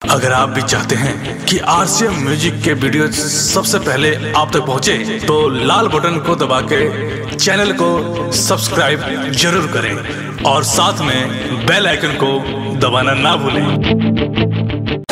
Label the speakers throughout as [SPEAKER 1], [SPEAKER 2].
[SPEAKER 1] अगर आप भी चाहते हैं कि आरसीएम म्यूजिक के वीडियो सबसे पहले आप तक पहुंचे, तो लाल बटन को दबा के चैनल को सब्सक्राइब जरूर करें और साथ में बेल आइकन को दबाना ना भूलें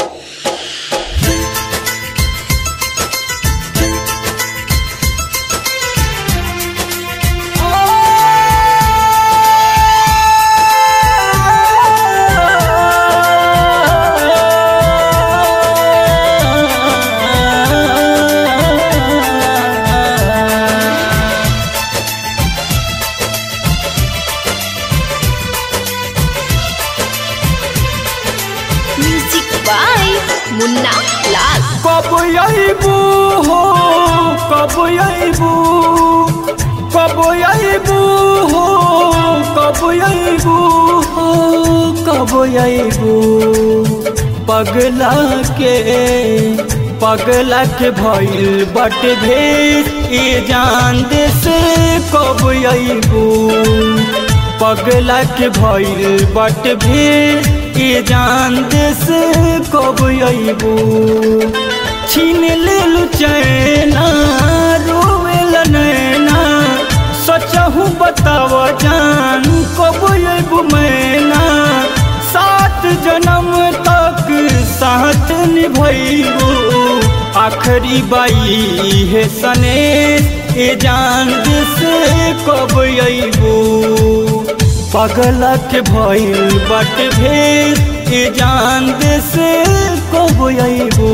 [SPEAKER 2] म्यूजिक बाय मुन्ना लाल
[SPEAKER 3] कब अबू हो कब अबू कब अबू हो कब अबू हो कब अबू पगला के पगला के भइल बट भेद ई जान दे से कब अबू पगला के भइल बट भेद ई जान दे से कब अबू छीन लेलु चैना रोवेल नैना सचहु बताव जान कब अबू मैना सात जन्म तक साथ निभैबू आखरी बाई है सने ए जान से कब अबू पगला के भइल बट भेद ए जान से कब अबू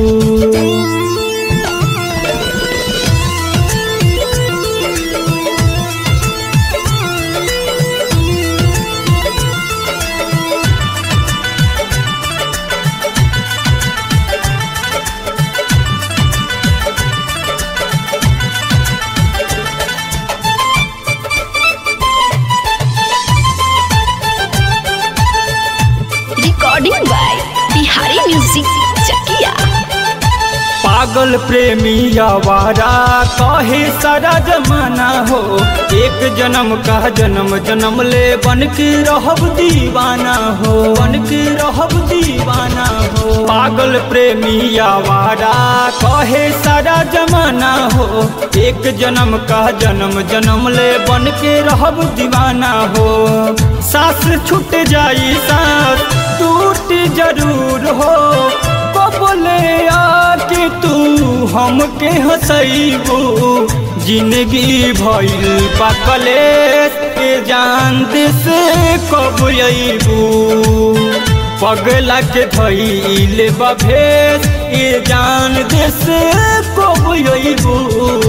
[SPEAKER 2] recording by Bihari music Chakiya
[SPEAKER 3] पागल प्रेमी आवारा कहे सारा जमाना हो एक जन्म का जन्म जन्म ले बन के रहब दीवाना हो बन के रहब दीवाना हो पागल प्रेमी आवारा कहे सारा जमाना हो एक जन्म का जन्म जन्म ले बन के रहब दीवाना हो सास छूट जाई सास टूट जरूर हो बोले आके तू हमके हंसैबू जिंदगी भइल पाकले के जान से कब अबू पगला के धैल बभेस ए जान से कब अबू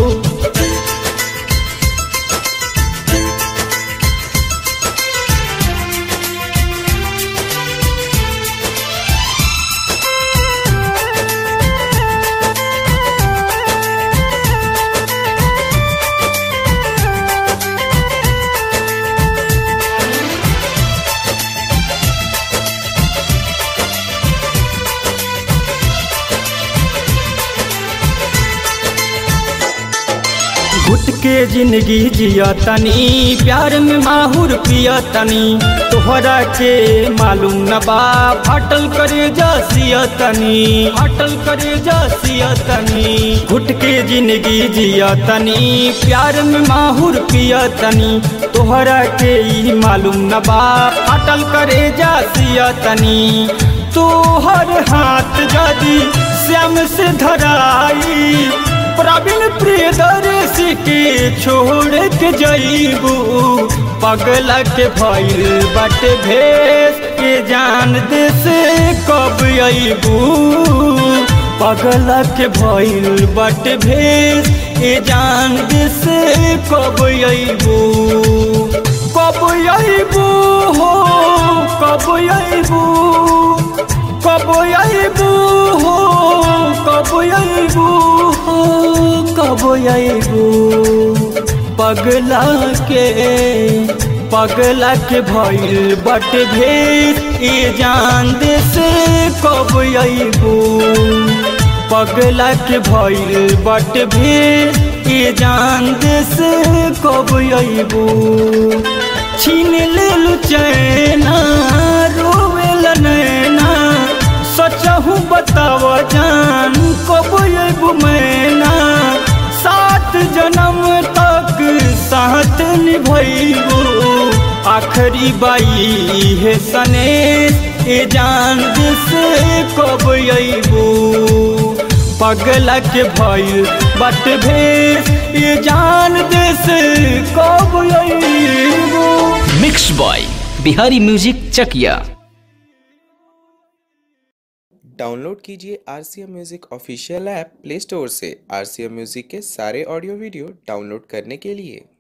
[SPEAKER 3] घुट के जिंदगी जिया तनी प्यार में माहुर पिया तनी तोहरा के मालूम न बा फाटल करे जसिया तनी फाटल करे जसिया तनी घुट के जिंदगी जिया तनी प्यार में माहुर पिया तनी तोहरा के ई मालूम न बा फाटल करे जसिया तनी तोहर हाथ जदी श्याम से धराई प्रवीण प्रियदर्शी के छोड़ के जईबू पगला के भइल बट भेस के जान दे से कब अबू पगला के भइल बट भेस के जान दे से कब अबू कब अबू हो कब अबू कब अबू हो कब अबू हो कब अबू पगला के पगला के भइल बट भेद ए जान दे से कब अबू पगला के भइल बट भेद ए जान दे से कब अबू छीन लेलु चैना रोवेल नैना सचहू बताव जान कब अबू मैना सात जन्म तक साथ निभैबू आखिरी बाई है सने ए जान से कब अबू पगला के भइल बट भेस ये जान देश कब अबू
[SPEAKER 4] mix by Bihari music Chakiya
[SPEAKER 5] download कीजिए R C M music official app play store से आर सी एम म्यूज़िक के सारे ऑडियो वीडियो डाउनलोड करने के लिए